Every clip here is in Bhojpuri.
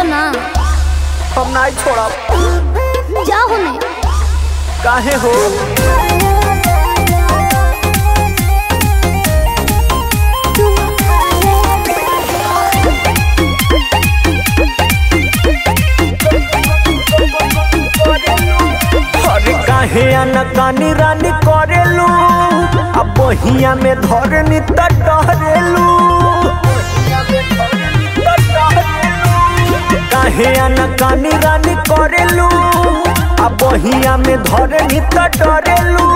ना हम नहीं छोड़ा जा होने काहे हो अरे काहे अनकानी रानी करेलू अब बहिया में धरनी त डरेलू काहे अनकानी रानी करेलू अब बहिया में धरनी त डरेलू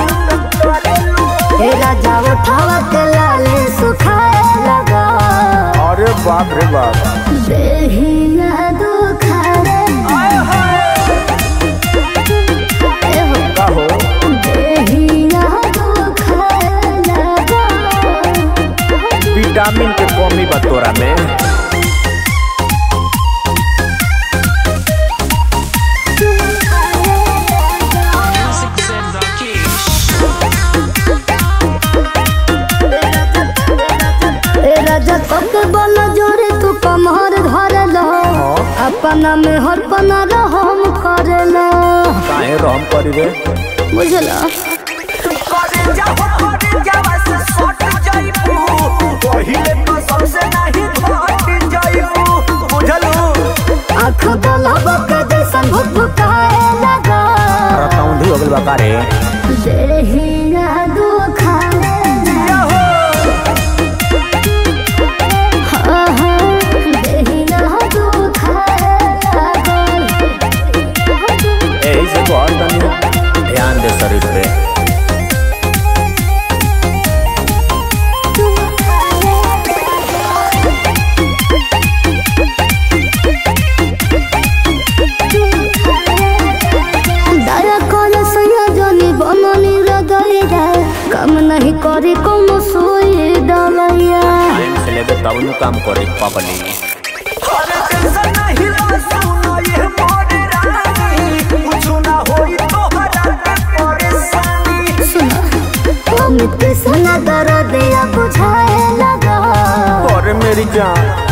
हे राजा उठावत लाले सुखाए लगा अरे बाप रे बाप देहिया दुखाए ए हो का हो देहिया दुखाए लगा विटामिन के कमी बा तोरा में ए राजा तक बल जोरे तू कमर धर लो अपना में हर पना रहम कर लो काहे रहम करी रे बुझला आँख दलब के जैसन भुक भुकाए लगा रतौंधी हो गइल बा का रे देहिया दुखाए हाँ हाँ देहिया दुखाए लगा एही से बहुत तनी ध्यान दे शरीर पे दया कर सया जनी बननी रगई जाए काम नहीं करे कोनो सोई डलैया टाइम से लेके तब नु काम करे पकड़ी अमित सना दर्द या बुझाए लगा अरे मेरी जान